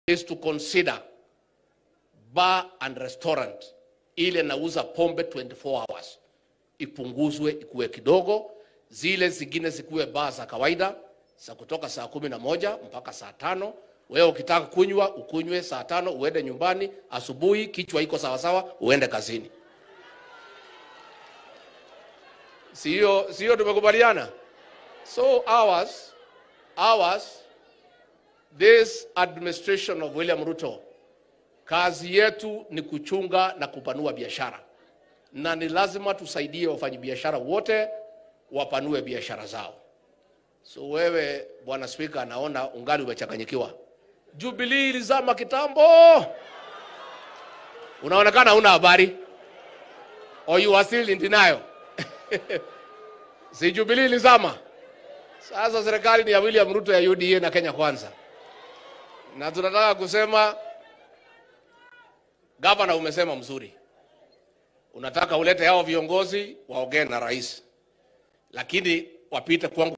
is to consider bar and restaurant ile nauza pombe 24 hours ipunguzwe ikuwe kidogo, zile zingine zikuwe baa za kawaida za kutoka saa kumi na moja mpaka saa tano. Wewe ukitaka kunywa ukunywe saa tano, uende nyumbani asubuhi, kichwa iko sawasawa, uende kazini. Sio sio, tumekubaliana? So ours ours this administration of William Ruto kazi yetu ni kuchunga na kupanua biashara, na ni lazima tusaidie wafanyabiashara wote wapanue biashara zao. So wewe bwana Spika, naona ungali umechanganyikiwa. Jubilee ilizama kitambo, unaonekana huna habari, or you are still in denial. si Jubilee ilizama? Sasa serikali ni ya William Ruto ya UDA na Kenya Kwanza, na tunataka kusema Gavana, umesema mzuri, unataka ulete hao viongozi waongee na rais, lakini wapite kwangu